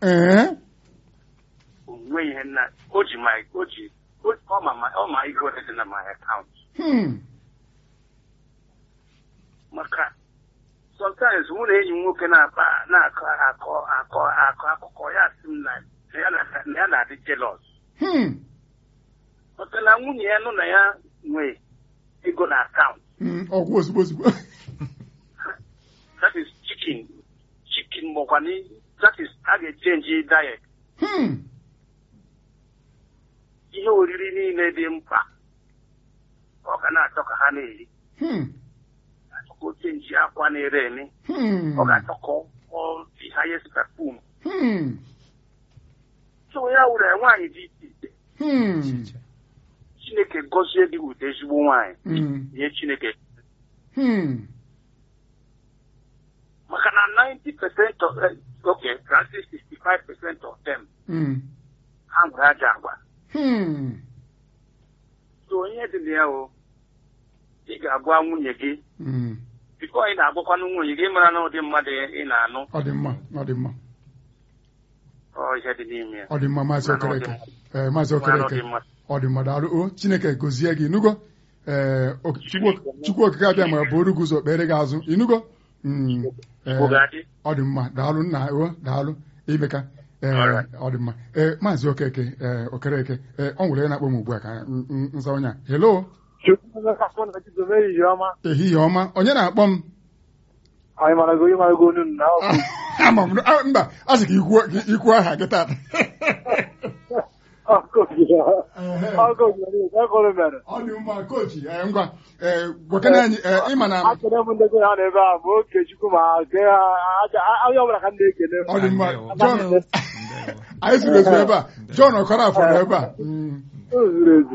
ee onwe ihe na o ji my o ji o- ọ ma ma- ọ ma ego ole dị na my account Hmm. maka sometimes mụ na enyi m nwoke na-akpa na-akọ akọ akọ akọ akụkọ ya sị m na na ya na- na ya na-adị jealous Hmm. maka na nwunye ya nụ na ya nwee ego na akaụntụ Hmm. ọgwụ ozugbo ozugbo that is chicken chicken makwa na that is a ga-echenji diet Hmm. ihe oriri niile dị mkpa ọ ga na-achọ ka ha na-eri Hmm. achọkọ ochenji akwa na-ere eme Hmm. ọ ga-achọkọ all the highest perfume Hmm. so ya were nwaanyị dị iche iche Hmm. chineke gọzie gị wute ezigbo nwaanyị Hmm. nye chineke Hmm. maka na 90 percent of eh, okay kasi 65 percent of them Hmm. ha nwere aja agwa Hmm. so onye dị na ya o ị ga-agwa nwunye gị Hmm. bifo ị na-agwakwanụ nwunye gị mara na ụdị mmadụ ị na-anụ ọ dị mma ọ dị mma ọ ihe dị n'ime ya ọ dị mma maazị Mara na ọ dị okereke mma. ee maazị Mara na ọ okereke dị mma. ọ dị mma daalụ o chineke gozie gị inugo ee ok- Chukwu- chukwu okike abịa ma bụrụ gị ụzọ kpere gị azụ inugo Mm, ee, Igbo ga-adị ọ dị mma daalụ nna o daalụ imeka ee Alright. ọ dị mma ee maazị okeke ee okereke ee ọ nwere onye na-akpọ m ugbu a ka m- m- nza onye a helo ehihie ọma onye na-akpọ m anyị mara gị onye mara gị onu na ama m ah, mba a sị ka ikwuo- ka ikwuo aha gị tata ọgụgụ mere ọ dị mma kochi ee, ngwa ee gwakene anyị ee, ịma na akene m ndị ha n'ebe a ma okechukwu ma ke onye ọbụla ka m na-ekene ọ dị mma Ndewo. John anyị zuru ezu ebe a John Ọkọrafọ nọ ebe a Mm. o zuru ezu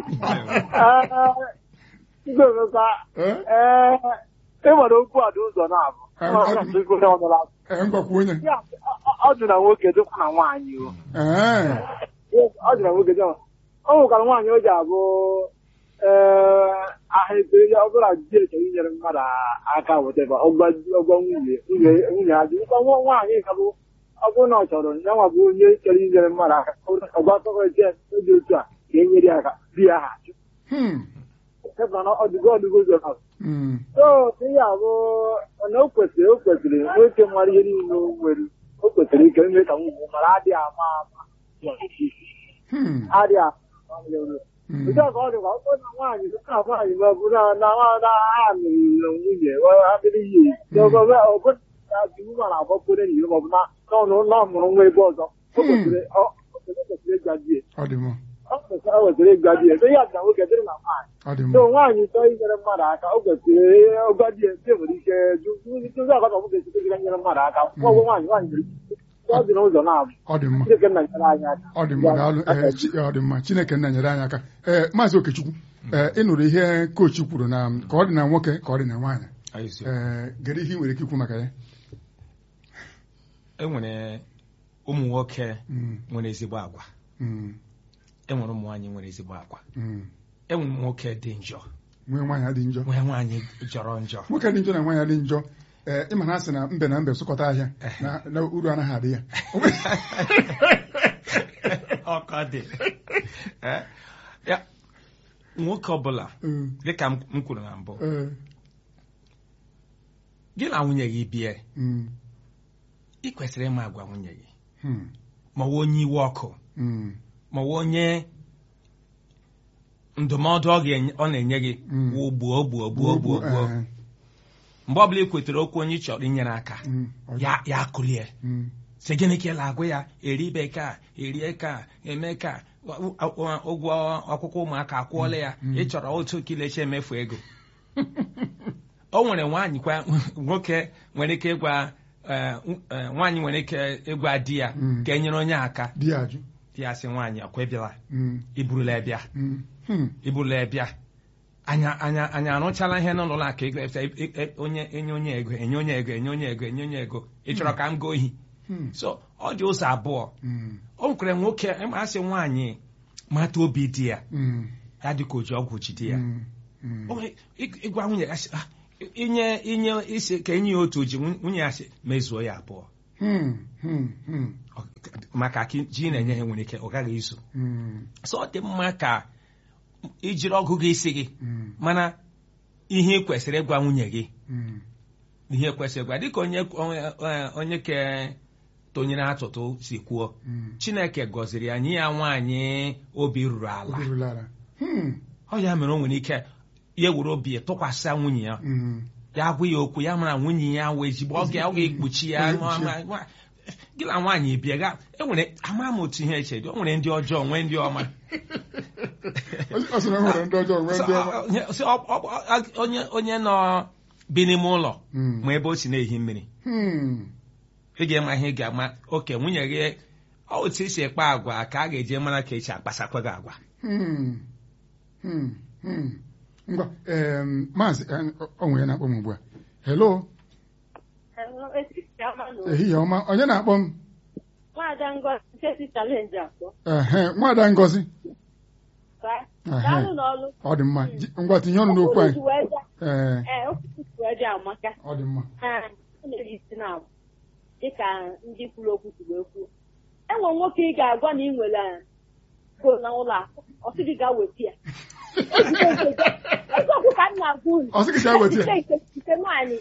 ndị ọzọkwa Ee? ee ịmara okwu a dị ụzọ na-abụ Eh, Ọ ọ- na-asị onye ọbụla Ee, ngwakwa onye Ya, ọ- ọ dị na nwoke dịkwa na nwaanyị o ee ọ dị na nwoke dị na- ọ nwekwara nwaanyị o ji abụ ee aha ekpere ya ọ bụla di echọrọ inyere mmadụ aka weteba ọgwa ọgwa nwunye nwunye nwunye ha dị nkwa nwa nwaanyị ka bụ ọ bụrụ na ọ chọrọ ya nwa bụ onye chọrọ inyere mmadụ aka ọgwa tọkọrịta ya dị otu a ka e nyere ya aka di ya ha achụ Hmm. Ebe na ọdụgo ọdụgo ụzọ na Mm. so ihe a bụ na o kwesịrị o kwesịrị nwoke mara ihe niile o nwere o kwesịrị ike ime ka nwunye mara adịghị ama ama Hmm. adịghị ama ama Hmm. Nke a ka ọ dịkwa ọ bụrụ na nwaanyị na nwaanyị ma ọ bụ na na nwa- na ha nụrụ nwunye adịrị ihe ọbụna na iwu ma na-agbapụrụ enyi ya ma ọ bụ na n'ọnụ na ọ mụrụ nwa ebe ọzọ o kwesịrị ọ o kwesịrị ịgwa di ya ọ dị mma ọ kwesịrị o kwesịrị ịgwa di ya so ya dị na nwoke dịrị na nwaanyị ọ dị so mma nwaanyị chọọ inyere mmadụ aka o kwesịrị ọgwa di ya di nwere ike jụzi akọ na ọ nwoke site ịga nyere mmadụ aka nwa ọgwụ nwaanyị nwaanyị nwere ike ọ dị n'ụzọ na-abụ ọ dị mma Chineke nna nyere anyị aka ọ dị mma daalụ ee chi- ọ dị mma chineke nna nyere anyị aka ee maazị okechukwu ee ị nụrụ ihe kochi kwuru na ka ọ dị na nwoke ka ọ dị na nwaanyị ee gere ihe ị nwere ike ikwu maka ya enwere ụmụ nwoke Mm, nwere ezigbo agwa mm, enwere ụmụ nwaanyị nwere ezigbo agwa mm. enwere ụmụ nwoke dị njọ nwee nwaanyị dị njọ nwee nwaanyị jọrọ njọ nwoke dị njọ na nwaanyị dị njọ ee ịma na asị na mbe na mbe sụkọta ahịa na- na uru anaghị adị ya ọkọ dị Eh, ya nwoke ọbụla Mm, dịka m m kwuru na mbụ ee, gị na nwunye gị bie mm, ị kwesịrị ịma agwa nwunye gị hmm, ma ọ wụ onye iwe ọkụ mm, ma ọ wụ onye ndụmọdụ ọ ga-enye- ọ na-enye gị Mm. wụ gbuo gbuo gbuo gbuo gbuo ee, mgbe ọbụla ị kwetere okwu onye ị chọrọ inyere aka mm, ọ dị- ya ya kụrie mm, sị gịnị ka ị na-agụ ya eribe ka erie ka eme ka wa- wa- ụgwọ akwụkwọ ụmụaka akwụọla ya ị chọrọ otu kilechi emefu ego o nwere nwaanyị kwa nwoke nwere ike ịgwa eh, eh, nwaanyị nwere ike ịgwa di ya Mm. ka e nyere onye aka di ya ajụ di ya sị nwaanyị ọkwa ịbịala Mm, iburula ịbịa mm, hmm, iburula ịbịa anya anya anyị arụchala ihe n'ụlọ akụ ego efta onye enye onye ego enye onye ego enye onye ego enye onye ego ị chọrọ ka m goo ohi hmm, so ọ dị ụzọ abụọ mm, o nwekwara nwoke ma asị nwaanyị mata obi di ya mm, ya dị ka o ji ọgwụ jide ya mm, mm. O nwere ị- ịgwa nwunye ya sị, "Ah, inye inye isi ka enye ya otu ji nwunye ya sị mezuo ya abụọ Hmm, hmm, hmm. Ọ- maka ka ji na-enye ha nwere ike ọ gaghị izu Mm, so ọ dị mma ka ijiri ọgụ gị isi gị mm, mana ihe ị kwesịrị ịgwa nwunye gị mm, ihe kwesịrị ịgwa dịka onye onye- onye ke tonyere atụtụ si kwuo mm. chineke gọziri ya nye ya nwaanyị obi ruru ala Obi ruru ala. Hmm, ọ ya mere o nwere ike ya were obi ya tụkwasị nwunye ya mm. ya gwa ya okwu ya mara nwunye ya wee ezigbo ọ ga- ọ ga-ekpuchi ya Ọ ga-ekpuchi ya. nwa- nwa- gị na nwaanyị bịa ga enwere ama m otu ihe eche dị o nwere ndị ọjọọ nwee ndị ọma ọ sị na o nwere ndị ọjọọ nwee ndị ọma So, ọ- so, ọ- ọ- ọ- onye onye nọ bi n'ime ụlọ Mm. ma ebe o si na-ehi mmiri Hmm, ị ga-ema ihe ị ga-ama oke nwunye gị ọ otu esi ekpe agwa ka a ga-eji mara ka esi akpasakwa gị agwa hmm, hmm, hmm. ngwa em, maazị eh, ọ nwere na-akpọ m ugbu a hello ehihie ọma onye na-akpọ m Nwaada Ngozi Chesi chalenji akpọ. ehe nwada ngozi Ka Ehe. daalụ n'ọlụ. ọ dị mma Ji- ngwa tinye ọnụ n'okwu anyị Okwu wee bịa. ee Ee, okwu wee bịa amaka. ọ dị mma Ee, ọ na-eji isi na dịka ndị kwuru okwu si wee kwuo. Enwe nwoke ị ga-agwa na ị nwere go na ụlọ akụ. Ọ sị gị gaa weta ya. Eziokwu ka m na-agwa unu. Ọ sị gị gaa weta ya. Nke nke nke nwaanyị.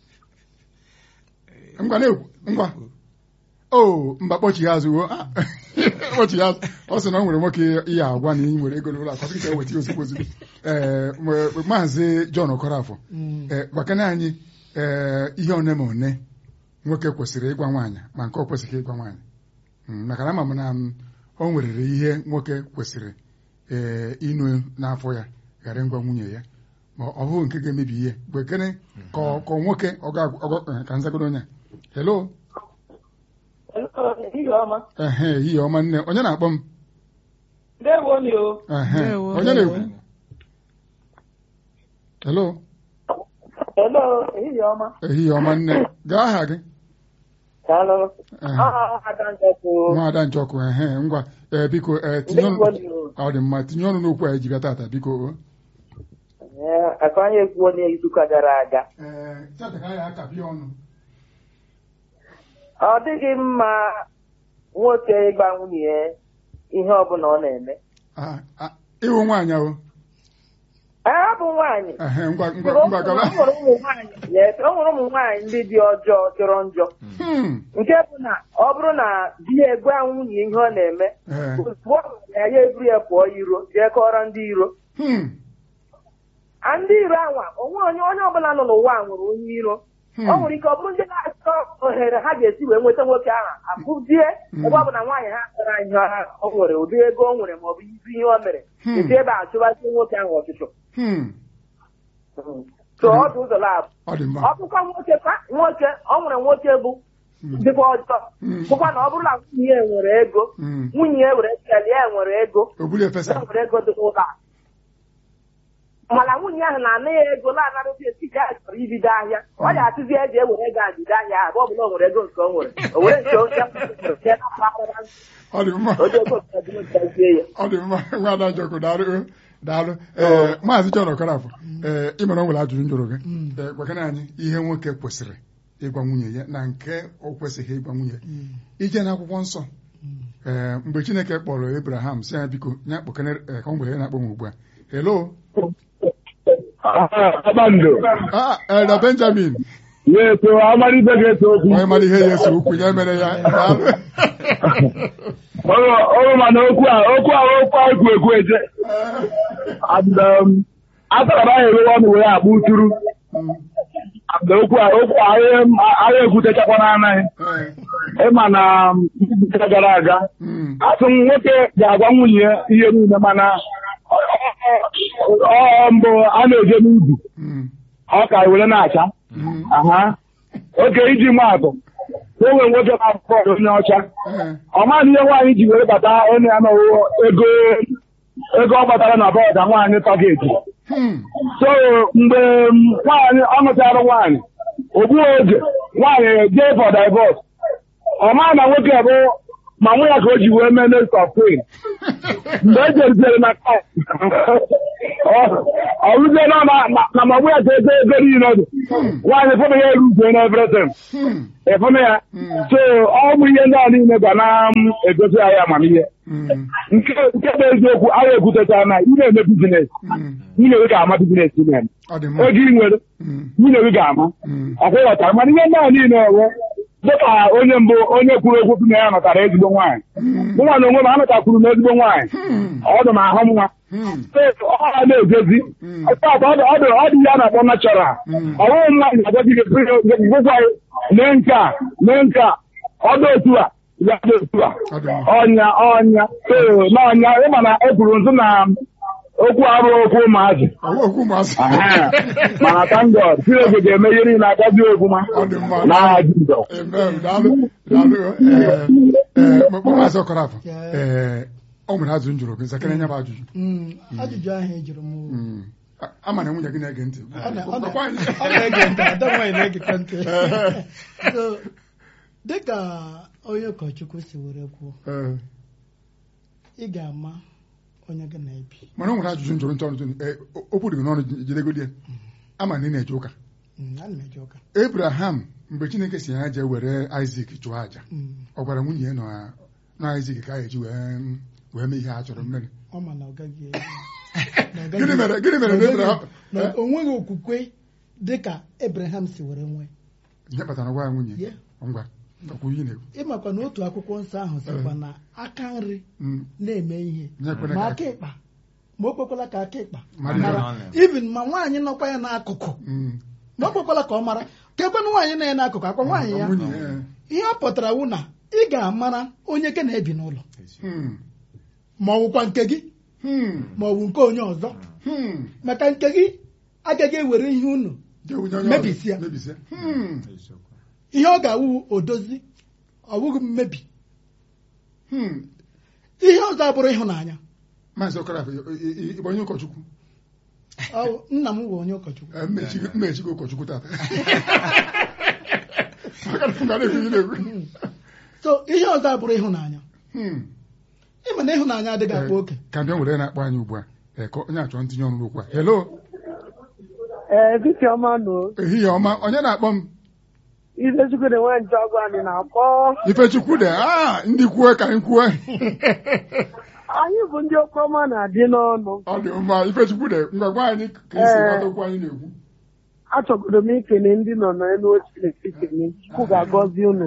ngwa na-ekwu ngwa o mba kpọchighi azụ wo Ah, kpọchighi azụ ọ sị na ọ nwere nwoke ihe agwa na ị nwere ego n'ụlọ akụ ọ sị ka eweta ya ozugbo ozugbo ee mgbe- maazị John Okorafọ ee gwakana anyị ee ihe one ma one nwoke kwesịrị ịgwa nwaanyị ma nke ọ kwesịghị ịgwa nwaanyị Mm, maka na ama m na m, o nwerere ihe nwoke kwesịrị ee ịnụ n'afọ ya ghara ịgwa nwunye ya ma ọ bụghị nke ga-emebi ihe gwekene ka ọ- ka ọ nwoke ọ ga- ọ ga- eh, ka nzagodo onye a. hello Ehihie ọma. ehe ehihie ọma nne onye na-akpọ m Ndewo ni o. ehe Ndewo. onye na-ekwu hello Hello, ehihie ọma. ehihie ọma nne gaa aha gị Daalụ. Ehe. Aha Ada Njọkụ. nwaada nchọkụ ehe ngwa ee biko ee tinye Ndewo ọnụ ni o. ọ dị mma tinye ọnụ n'okwu anyị ji bịa tata biko o. Ee, Aka anyị ekwuo n'izuụka gara aga. Ee, chataka ya aka bịa ọnụ Ọ dịghị mma nwoke ịgba nwunye ya ihe ọbụla ọ na-eme. Ah, ah, ịhụ nwaanyị ahụ Ee, ọ bụ nwaanyị. ehe ngwa O ngwa ngwa gaba nwere ụmụ nwaanyị yes, o nwere ụmụ nwaanyị ndị dị ọjọọ jọrọ njọ. Hmm, Nke bụ na ọ bụrụ na di ya egwa nwunye ihe ọ na-eme, ee, ozugbo ọ gwara ya ya eburu ya pụọ iro jee kọrọ ndị iro. hmm, a ndị iro anwa onwe onye onye ọbụla nọ n'ụwa a nwere onye iro hmm. ọ nwere ike ọ bụrụ ndị na-achọ ohere ha ga-esi wee nweta nwoke ahụ abụzie Mm. ebe ọ bụ na nwaanyị ha kpara ihe ha o nwere ụdị ego o nwere maọbụ izi ihe o mere Hmm. esi ebe a chụbazie nwoke ahụ ọchụchụ Hmm, so ọ dị ụzọ labụ ọ dị mma ọ bụkwa nwoke kwa nwoke ọ nwere nwoke bụ Hmm, dịkwa ọjọọ Mm. bụkwa na ọ bụrụ na nwunye ya nwere ego hmm. nwunye ya were kelee ya nwere ego obuli ya efesa nwere ego dị n'ụlọ akụ mana nwunye ahụ na-ana ya ego na-anarozi etiti ya chọrọ ibido ahịa ọ ya atụzi eji ewere ego abido ahịa ahụ ọ bụla o nwere ego nke o nwere o were nke onye nwere jee na mpaghara ọ dị mma onye ego nke dị ntazie ya ọ dị mma nwaada njọkụ daalụ daalụ ee maazị John Okorafọ ee ị mere ọ nwere ajụjụ njụrụ gị ee gwakana anyị ihe nwoke kwesịrị ịgwa nwunye ya na nke o kwesịghị ịgwa nwunye ije n'akwụkwọ nsọ ee mgbe Chineke kpọrọ Abraham si ya biko ya kpọkene ee, ka ọ nwere na-akpọ m ugbu a hello Kpakpando. ah Elder Benjamin Na-eto amalite ga-eto okwu. onye mara ihe ya ese ukwu ya mere ya daalụ Ọrụ ọrụ mana okwu a okwu a okwu a ekwu ekwu eje. And um, atara m ahụ ewewe ọnụ wee akpụ uturu. And okwu a okwu a anyị anyị ekwutechakwa n'anaghị. Ee, Ịma na um, izuụka gara aga. mm, Asị m nwoke ga-agwa nwunye ya ihe niile mana ọ- ọ- ọ mbụ a na-eje n'ubi. mm, Ọ ka were na-acha. mm, Aha. Oke iji maa atụ. O nwere nwoke na-abụ bọọlụ onye ọcha. ee, ọ maghị ihe nwaanyị ji were bata onye ya n'ụwa ego ego ọ gbatara na bọọdụ nwaanyị tọgeti hmm, so mgbe m, nwaanyị ọ nụchara nwaanyị ogbu oge nwaanyị jee for divorce ọ maghị na nwoke bụ ma nwa ya ka o ji wee mee next of kin mgbe e jeritere na court ọrụzie na na magbu ya ka ego ego niile dị nwaanyị fụna ya eru ugo na everything Hmm. ịfụna ya Mm. so ọ bụ ihe ndị a niile ga na-egosi anyị amamihe Hmm. nke nke bụ eziokwu agha ekwutechara na ị na-eme bizines Hmm. nwunye gị ga-ama bizines ị na-eme ọ dị mma ego ị nwere Hmm. nwunye gị ga-ama Hmm. ọkwa ịghọtara mana ihe ndị a niile ewe dịka onye mbụ onye kwuru okwu sị na ya nọtara ezigbo nwaanyị Hmm. mụnwa na onwe m anọtakwuru m ezigbo nwaanyị Hmm. ọ dị m ahụ nwa Hmm. ọ ha na-egozi Mm. ọtọ ọ dị ọ dị ọ dị ya na-akpọ natural Mm. ọ bụghị mmadụ na-agwazi gị gwụkwa mee nke a mee nke a ọ dị otu a ya dị otu a Ọ dị mma. ọnya ọnya ee n'ọnya ịma na e kwuru nso na okwu arụ okwu ụmụazị Ọwụ okwu ụmụazị. Aha. mana thank God Chineke ga-eme ihe niile agazi okwu ma Ọ dị mma. n'aha Jizọs Amen. Daalụ. Daalụ. Ee, ee, m- maazị Ọkọrafọ. Ee, ọ nwere azụ m jụrụ gị nzakịrị nya bụ ajụjụ. Mm, ajụjụ ahụ ị jụrụ m Hmm. A- ama na nwunye gị na-ege ntị. ọ na- ọ na- Gwakwa anyị. ọ na-ege ntị ada nwaanyị na-egekwa ntị so dịka onye ụkọchukwu si were kwuo Ee, ị ga-ama onye gị na-ebi mana o nwere ajụjụ m jụrụ ntị ọnụ tụnụ. Ee, o- okwu dị gị n'ọnụ jidegodi ya. ama na ị na-eje ụka. Mm, ana m eje ụka Abraham mgbe Chineke si ya jee were Isaac chụọ àjà Mm, ọ gwara nwunye ya na na Isaac ka a ga-eji wee wee mee ihe a chọrọ mmeri. ọ ma na ọ gaghị na ọ gaghị- Gịnị mere gịnị mere na Abraham na o nweghị okwukwe dịka Abraham si were nwee ihe kpatara gwa ya nwunye Yeah. ngwa ngakwu ihe na-ekwu ịmakwa na otu akwụkwọ nsọ ahụ sịkwa na aka nri Mm, na-eme ihe nye kwere ma ka aka ịkpa ma o kwekwala ka aka ịkpa Mara mara ihe. even ma nwaanyị nọkwa ya n'akụkụ Mm, ma o kwekwala ka ọ mara ka ekwenụ nwaanyị nọ ya n'akụkụ akwa nwaanyị ya nwunye ya ihe ọ pụtara wụ na ị ga-amara onye gị na-ebi n'ụlọ Hmm, ma ọ wụkwa nke gị hmm, ma ọ bụ nke onye ọzọ hmm. maka nke gị agaghị ewere ihe unu Jee wunye onye ọzọ. Mebisia. Mebisia. Hmm, ihe ọ ga-awụ odozi ọ bụghị mmebi hmm. ihe ọzọ abụrụ ịhụnanya Maazị Ọkọrafọ ị- ị- ị- ị bụ onye ụkọchukwu Ọ- nna m bụ onye ụkọchukwu Ee, mmechi mmechi gị ụkọchukwu tata Maka na m ga na-ekwu ihe na-ekwu. so ihe ọzọ abụrụ ịhụnanya Hmm. ịma na ịhụnanya adịghị akpa oke ka ndị nwere na-akpọ anyị ugbu a ee, ka onye achọ ntinye ọnụ okwu a hello ee dịka ọma nọ ehihie ọma onye na-akpọ m Ifechukwu dị nwe njọ ọgwụ anyị na-akpọ Ifechukwu de ah ndị kwue ka anyị kwue anyị bụ ndị okwu ọma na-adị n'ọnụ ọ dị mma Ifechukwu de ngwa gwa anyị ka esi Ee. ghọta okwu anyị na-ekwu achọgodo m ikele ndị nọ n'elu oche ekele Chukwu ga-agọzi unu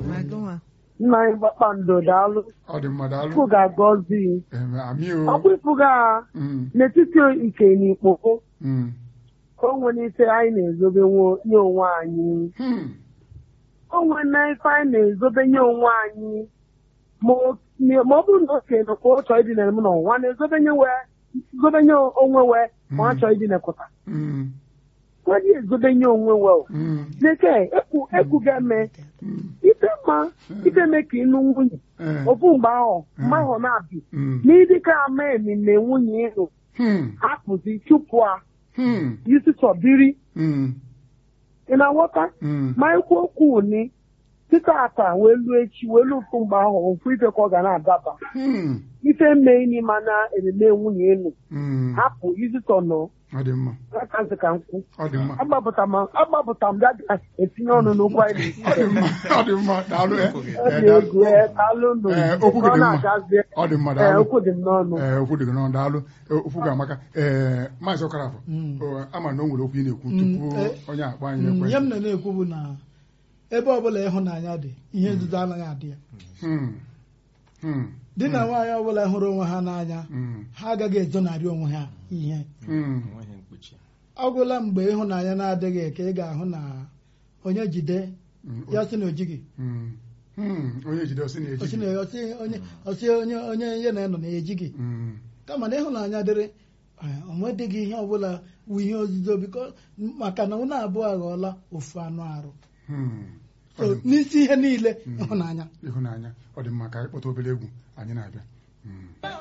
nna anyị kpakpando daalụ ọ dị mma daalụ Chukwu ga-agọzi Ee, amị ọ o bụ ịfụga Mm, n'etiti ike na ikpoko mm, o nwere ife anyị na-ezobe nwo- nye onwe anyị hmm, o nwere na ife anyị na-ezobe nye onwe anyị ma o- ma ọ bụrụ na okenye nọkwa ọ chọọ idina m n'ụwa na-ezobe nye wee zobe nye onwe wee ma ọ chọọ idinekọta mm, nwedị ezobe nye onwe wee mm, Deke ekwu ekwu ga-eme mm, ife mma ife me ka ịnụ nwunye ee, ofu mgbe ahụ mgbe ahụ na-abị mm, n'ịdịka ama emime nwunye ịnụ hmm, hapụzi chụpụ a hmm, isi chọbiri mm, ị na-aghọta mm, ma ekwu okwu ni tịta ata wee luo echi wee luo ofu mgbe ahụ ofu ife ka ọ ga na-adaba hmm, ife mee n'ime na ememe nwunye ịnụ mm. hapụ izitọ nọ ọ dị mma aka ntị ka nkwụ ọ dị mma agbapụta m agbapụta m bịa ga-etinye ọnụ n'okwu anyị ọ dị mma ọ dị mma daalụ eh. ọ Eh, dị daalụ. egwu ee, daalụ nụ Eh, okwu gị ọ dị mma na-agazie ọ dị mma ee daalụ okwu dị m n'ọnụ ee okwu dị gị n'ọnụ daalụ Eh, okwu ga-amaka ee maazị ọkarafọ Mm. o, ama na o nwere okwu ị na-ekwu Mm, tupu eh, onye akpọ anyị Mm, ekwe ihe m na na-ekwu bụ na ebe ọbụla ịhụnanya dị ihe nzuzo anaghị adị ya Hmm. Hmm. di na nwaanyị ọbụla hụrụ onwe ha n'anya Hmm. ha agaghị ezonarị onwe ha ihe Hmm. enweghị mkpuchi ọ gwụla mgbe ịhụnanya na-adịghị ka ị ga-ahụ na onye jide Hmm. ya sị na o jighị Hmm. Hmm. onye jide ọsị na-eji Ọsị na- ọsị onye ọsị onye onye ya na-enọ na-ejighị Hmm. kama na ịhụnanya dịrị eh, o nwedịghị ihe ọbụla wu ihe ozuzo biko maka na ụnụ abụọ aghọọla ofu anụ arụ Hmm. so n'isi ihe niile ịhụnanya ịhụnanya ọ dị mma ka anyị kpọta obere egwu anyị na-abịa Hmm.